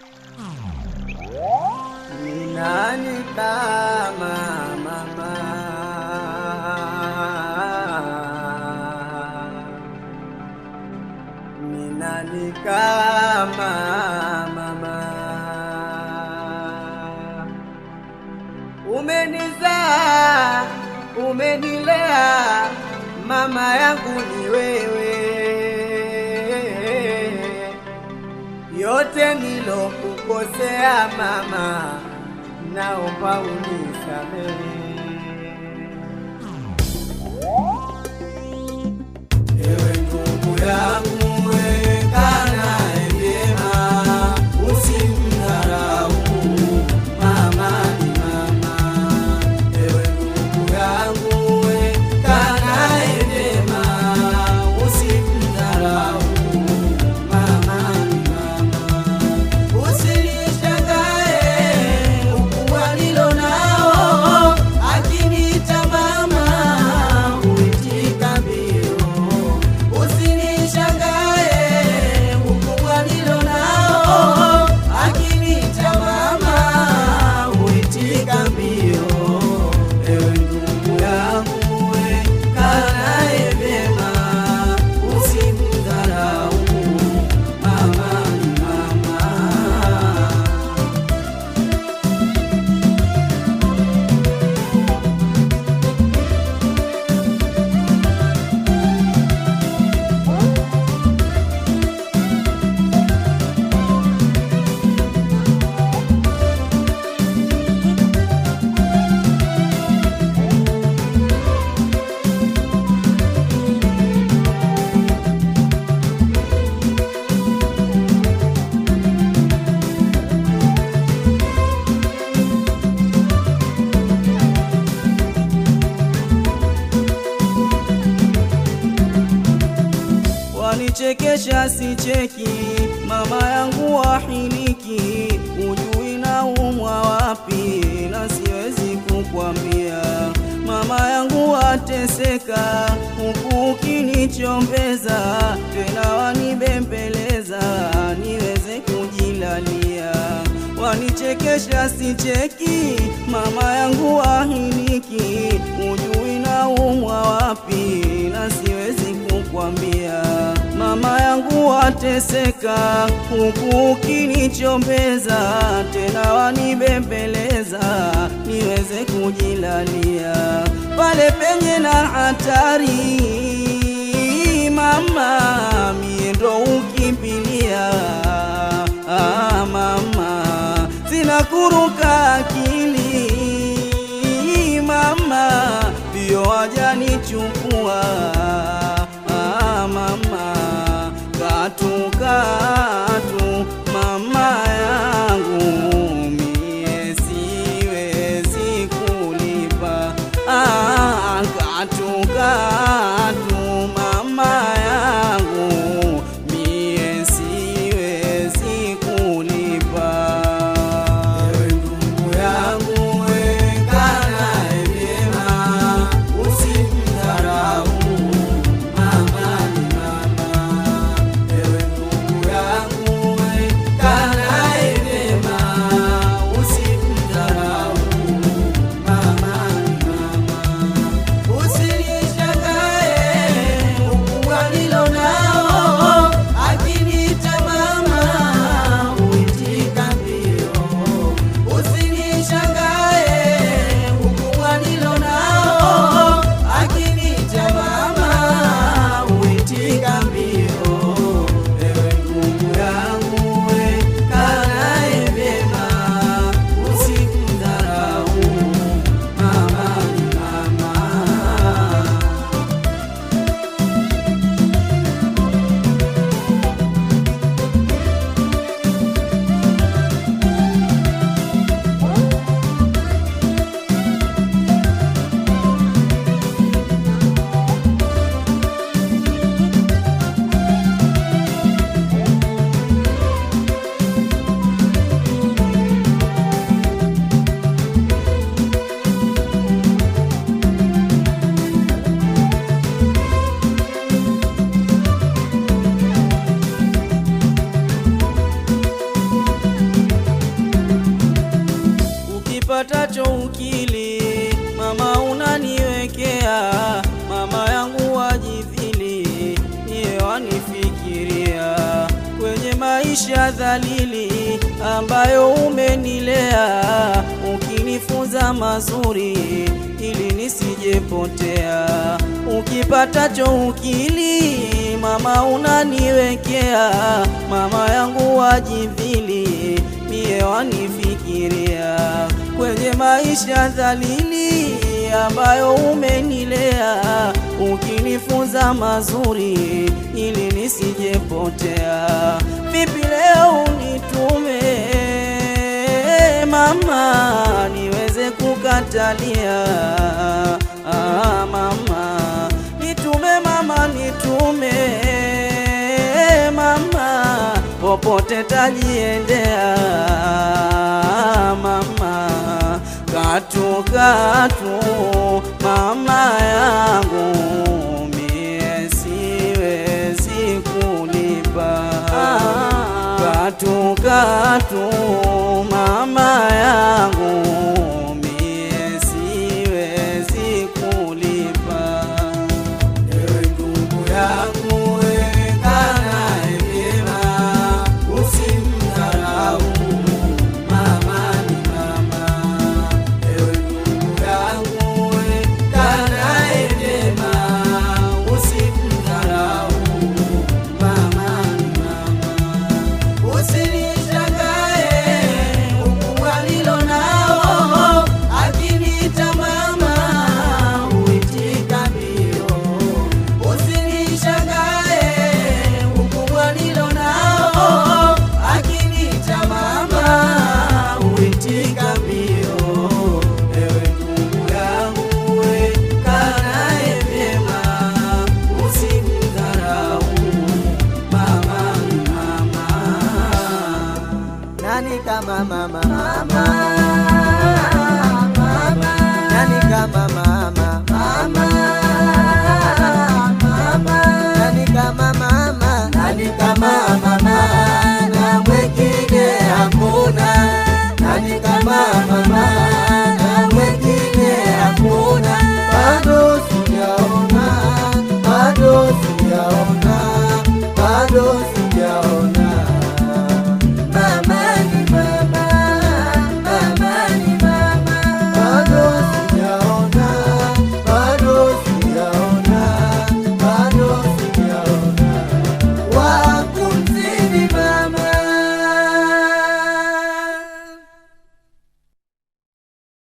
Ni nani kama mama? Ni nani kama mama? Umenizaa, umenilea, mama yangu ni wewe. Yote nilokukosea mama, naomba unisamehe. Ewe ndugu yangu, weka naye vyema, usimdharau mama ni mama. Ewe ndugu yangu, weka naye vyema, usimdharau mama ni mama. Usinishangae ukubwa nilo nao, akiniita mama huitika mbio. Usinishangae ukubwa nilo nao, akiniita mama huitika mbio. Ewe ndugu yangu, weka naye vyema, usimdharau mama ni mama. wanichekesha sicheki, mama yangu wahiliki, ujui na umwa wapi, na siwezi kukwambia. Mama yangu wateseka, huku ukinichombeza, tena wanibembeleza, niweze kujilalia wanichekesha sicheki, mama yangu wahiliki, ujui na umwa wapi, na siwezi kukwambia. Mama yangu wateseka, huku ukinichombeza, tena wanibembeleza, niweze kujilalia pale penye na hatari mama, mie ndo ukimbilia ah, mama, zinakuruka akili mama, ndio wajanichukua ah, mama, katu katu mama yangu mie siwezi kulipa ah, katu katu mama yangu mie siwezi kulipa Ewe ndugu yangu, weka naye vyema, usimdharau mama ni mama. Ewe ndugu ukipatacho ukili mama unaniwekea mama yangu wajidhili niye wanifikiria kwenye maisha dhalili ambayo umenilea ukinifunza mazuri ili nisijepotea ukipatacho ukili mama unaniwekea mama yangu wajidhili mie wanifikiria kwenye maisha dhalili ambayo umenilea ukinifunza mazuri ili nisijepotea vipi leo unitume mama niweze kukatalia ah, mama nitume mama nitume mama popote tajiendea mama katu katu mama yangu mie siwezi kulipa katu katu mama yangu mie siwezi kulipa Ewe ndugu yangu, wewe kaa naye vyema, usimdharau. Mama ni mama. Ewe ndugu yangu, wewe kaa naye vyema, usimdharau. Mama ni mama. Usinishangae ukubwa nilo nao, akiniita mama huitika mbio. Usinishangae ukubwa nilo nao, akiniita mama huitika mbio. Ewe ndugu yangu, we kaa naye vyema, usimdharau. Mama ni mama. Nani kama mama